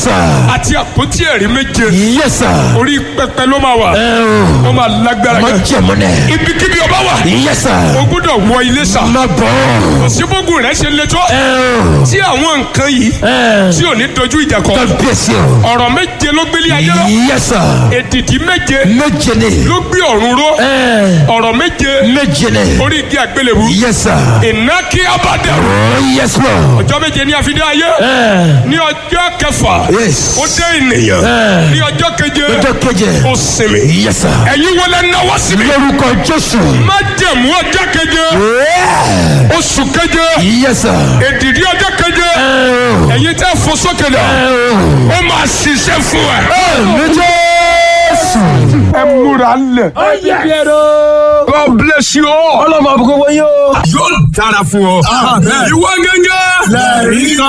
sir. àti àpótí ẹ̀rí méje yes sir. orí pẹpẹ ló máa wà ẹ o. ó máa lágbára má gan jẹ̀mú nẹ̀. ibikíbi ọba wà yes sir. o gbọ́dọ̀ wọ ilé sà má bọ̀. òsínbógun rẹ ṣe le tó ẹ o. tí àwọn nǹkan yìí ẹ. tí ò ní dojú ìjà kọ kábíyèsí o. ọ̀rọ̀ méje ló gbélé ayé lọ yes sir. èdìdí méje méje ni. ló gbé ọ̀run ró ẹ. ọ̀rọ̀ méje méje ni. orí igi àgbélébù yes sir. iná kí abádẹ́rù oh yes lord. ọjọ́ méje ní àfidé ayé ẹ. ní ọjọ́ kẹfà yes. ó dé ènìyàn ẹ. ní ọjọ́ keje ọjọ́ keje. ó sinmi yes sir. ẹ̀yin wọlé náwó síbi lórúkọ jésù. má jẹ̀mú ọjọ́ keje Yeah. oṣù keje yes sir. èdìdí ọjọ́ keje ẹ o. ẹ̀yin tẹ́ fò sókè dà ẹ o. ó máa ṣiṣẹ́ fún ẹ. mi jésù. ẹ múra lẹ̀. God bless you all. ọlọ́mọ àbúkọ́ wọ́n yóò. yóò dára fún ọ. ìwọ gẹ́gẹ́. lẹ́rìí kan.